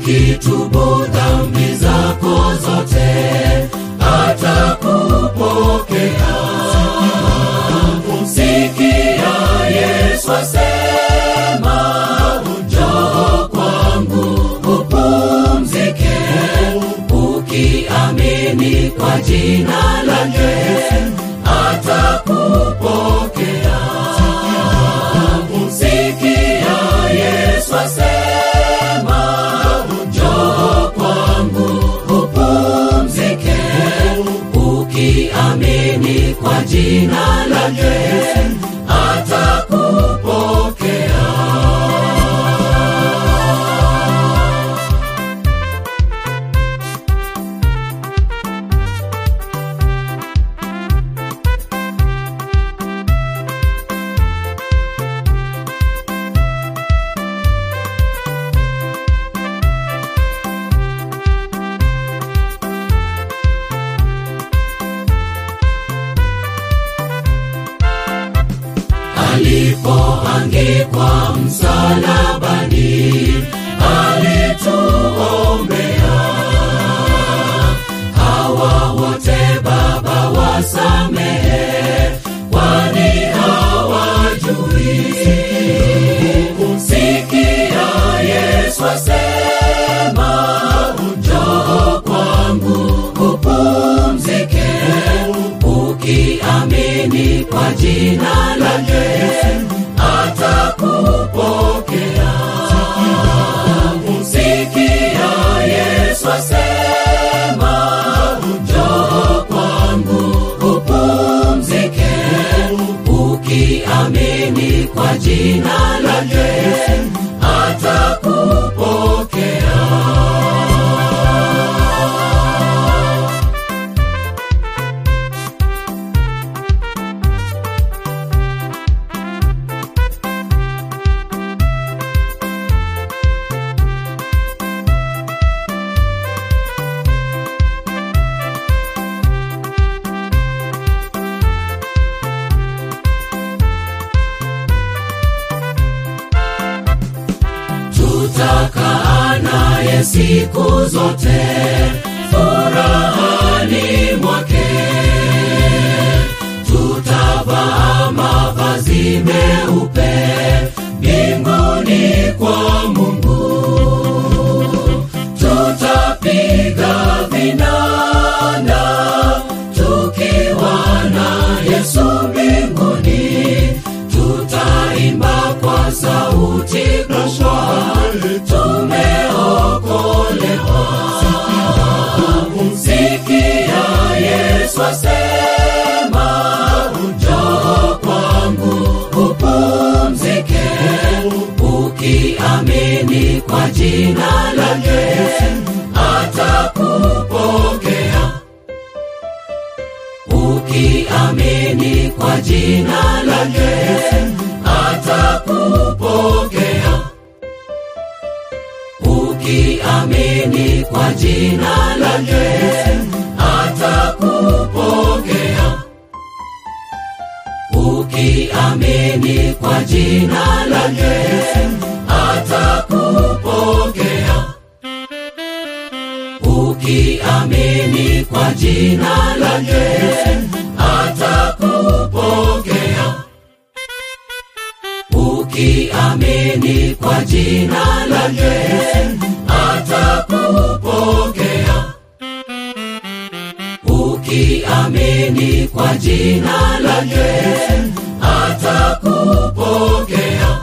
ukitubu dhambi zako zote atakupokea sikia yesu asema njoo kwangu upumzike ukiamini kwa jina lake atakupokea sikia yesu asema njoo kwangu upumzike ukiamini kwa jina lake atakupokea alipoangikwa msalabani alituombea hawa wote baba wasamehe kwani hawajui sikia yesu asema njoo kwangu upumzike ukiamini kwa jina lake atakupokea sikia yesu asema njoo kwangu upumzike ukiamini kwa jina lake atakupokea tutakaa naye siku zote furahani mwake tutavaa mavazi meupe mbinguni kwa mungu tutapiga vinanda tukiwa na yesu mbinguni tutaimba kwa sauti kubwa tumeokolewa sikia yesu asema njoo kwangu upumzike ukiamini kwa jina lake atakupokea ukiamini kwa jina lake atakupokea ukiamini kwa jina lake atakupokea ukiamini kwa jina lake atakupokea ukiamini kwa jina lake atakupokea ukiamini kwa jina lake atakupokea ukiamini kwa jina lake atakupokea